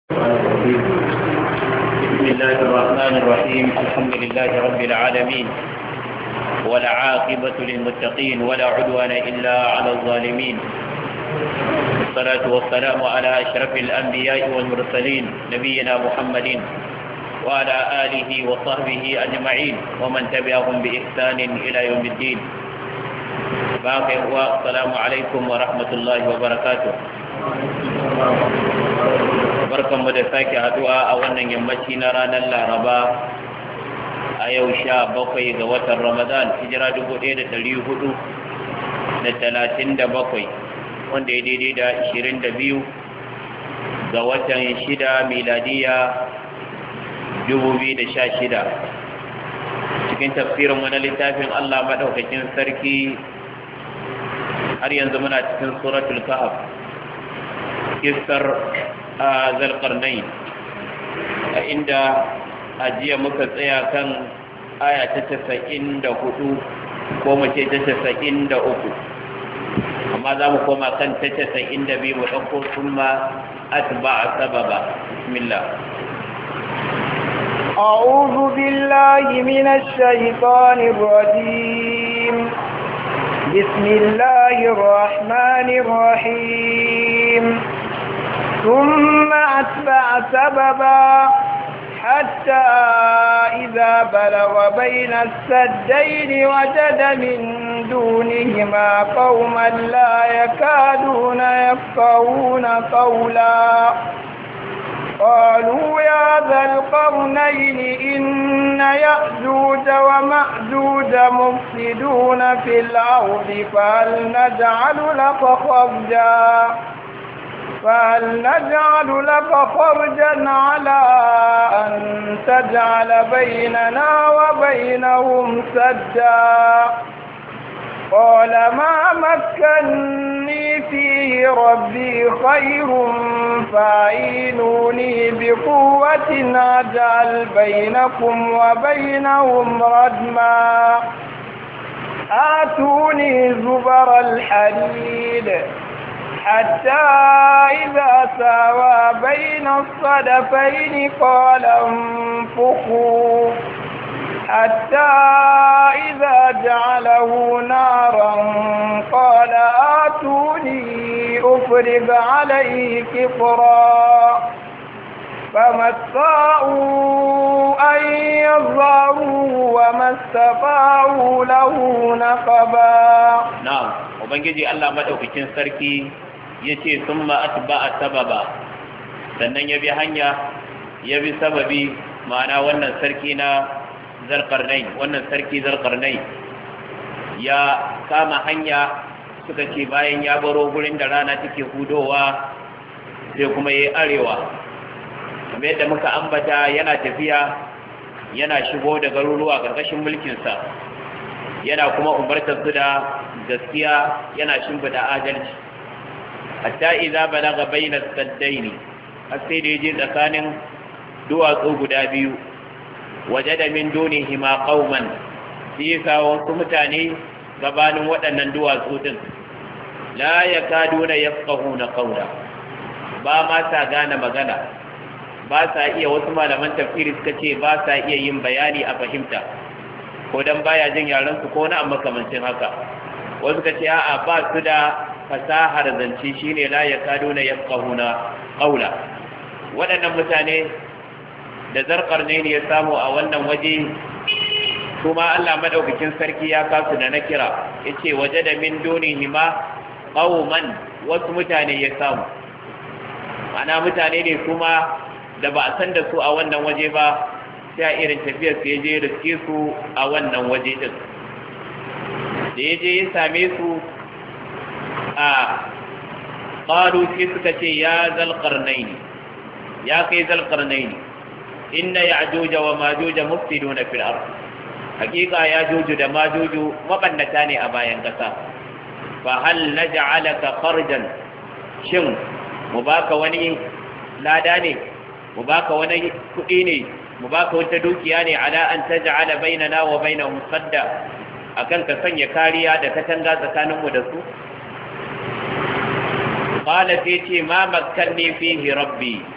الرجيم بسم الله الرحمن الرحيم الحمد لله رب العالمين ولا عاقبة للمتقين ولا عدوان إلا على الظالمين والصلاة والسلام على أشرف الأنبياء والمرسلين نبينا محمد وعلى آله وصحبه أجمعين ومن تبعهم بإحسان إلى يوم الدين باقي السلام عليكم ورحمة الله وبركاته barkanmu da sake haduwa a wannan yammaci na ranar laraba a yau sha bakwai ga watan ramadan hijira dubu ɗaya da ɗari hudu da talatin da bakwai wanda ya daidai da ashirin da biyu ga watan shida miladiya dubu biyu da sha shida cikin tafsirin wani littafin allah maɗaukakin sarki har yanzu muna cikin suratul kahf kisar a zalƙarnai a inda ajiya muka tsaya kan aya ta tasa'in da hudu ko mace ta tasa'in da uku amma za mu koma kan ta tasa'in da biyu mu ɗauko sun ma atba a sababa bismillah أعوذ بالله من الشيطان الرجيم بسم الله الرحمن الرحيم ثم أتبع سببا حتى إذا بلغ بين السدين وجد من دونهما قوما لا يكادون يفقهون قولا قالوا يا ذا القرنين إن يأجوج ومأجوج مفسدون في الأرض فهل نجعل لك خرجا فهل نجعل لك خرجا على أن تجعل بيننا وبينهم سدا قال ما مكني فيه ربي خير فاعينوني بقوة أجعل بينكم وبينهم ردما آتوني زبر الحديد حتى إذا ساوى بين الصدفين قال انفخوا حتى إذا جعله نارا قال آتوني أفرغ عليه كفرا فما استطاعوا أن يظهروا وما استطاعوا له نقبا نعم وبنجي الله مدوكين سركي yace summa atba'a sababa sannan ya bi hanya ya bi sababi ma'ana wannan sarki na zarkarnai wannan sarki zarkarnai ya kama hanya suka ce bayan ya baro gurin da rana take hudowa sai kuma ya arewa kamar yadda muka ambata yana tafiya yana shigo da garuruwa ƙarƙashin mulkinsa yana kuma umartar su da gaskiya yana shimfida adalci hatta idza balaga bayna saddaini har sai da yaje tsakanin duwatsu guda biyu wajada min dunihima qauman sai sa wasu mutane gabanin waɗannan duwatsu din la yakaduna yafqahuna qawla ba ma sa gane magana ba sa iya wasu malaman tafsiri suka ce ba sa iya yin bayani a fahimta ko dan baya jin yaran su ko na amma kamancin haka wasu ka ce a'a ba su da fasahar zance shine la yakaduna yafqahuna qawla waɗannan mutane da zarkar ne ya samu a wannan waje kuma Allah madaukakin sarki ya kasu da na kira yace waje da min dunihima qauman wasu mutane ya samu ana mutane ne kuma da ba a san da su a wannan waje ba sai a irin tafiyar su je riske su a wannan waje din da ya je ya same su a qalu sai suka ce ya zalqarnaini ya kai zalqarnaini inna ya'juja wa majuja mufsiduna fil ard hakika yajuju da majuju mabannata ne a bayan kasa fa hal naj'alaka kharjan shin mu baka wani lada ne mu baka wani kudi ne mu baka wata dukiya ne ala an taj'ala bainana wa bainahum sadda akan ka sanya kariya da katanga tsakaninmu da su qala sai ce ma makkanni fihi rabbi